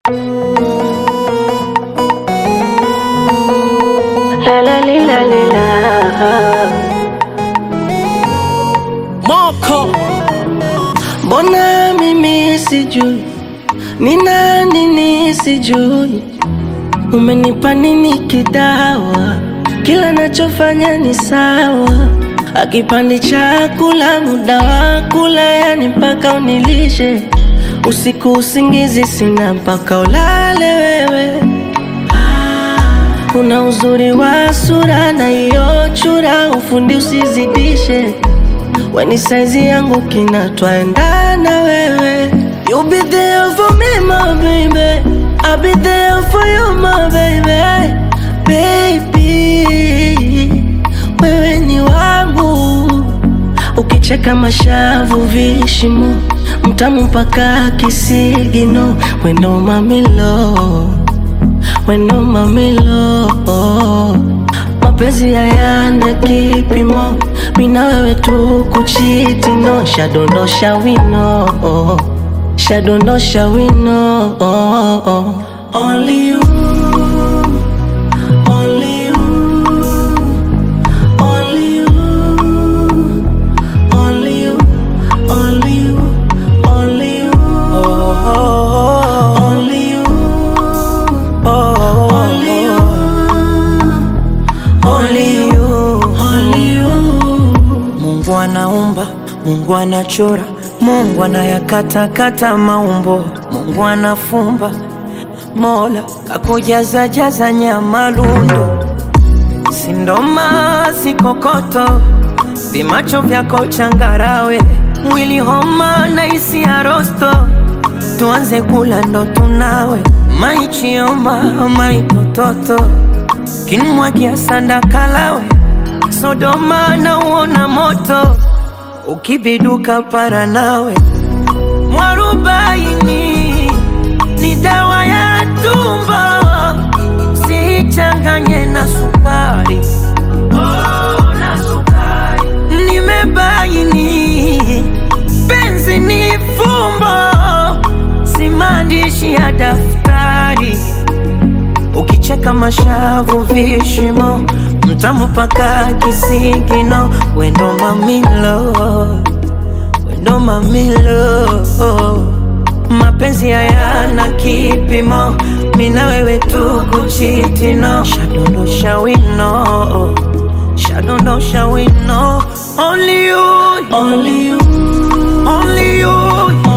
La la li, la li, la. Moko Mbona mimi sijui ni nani nisijui, umenipa nini kidawa? Kila nachofanya ni sawa, akipandi chakula muda wa kula, yani mpaka unilishe usiku, usingizi sina mpaka ulale wewe. Kuna uzuri wa sura na hiyo chura, ufundi usizidishe Weni saizi yangu kinatwaendana wewe You be there for me my baby I'll be there for you my baby Baby Wewe ni wangu Ukicheka mashavu vishimo Mtamu mpaka kisigino Weno mamilo Weno mamilo mapenzi hayana kipimo, mina wewe tu kuchiti no, shadondosha wino, shadondosha wino, only you, only you, only you, only you, only you, only you, only you, only you. Only you, only you. Mungu anaumba, Mungu anachora, Mungu anayakatakata maumbo, Mungu anafumba, Mola kakujaza jaza nyama lundo, sindoma sikokoto, vimacho vyako changarawe, mwili homa na isi ya rosto, tuanze kula ndo tunawe, maichioma maitototo, kinmwagia sanda kalawe, Sodoma na uona moto, ukibiduka para nawe, mwarubaini ni dawa ya tumbo, sichanganye na sukari. Oh, na sukari. Nimebaini penzi ni fumbo, si maandishi ya daftari. Ukicheka mashavu vishimo, mtamu paka kisigino, wendo mamilo, wendo mamilo. Mapenzi hayana kipimo, mina wewe tu kuchitino, shadondosha wino, shadondosha wino, only you, Only you, only you,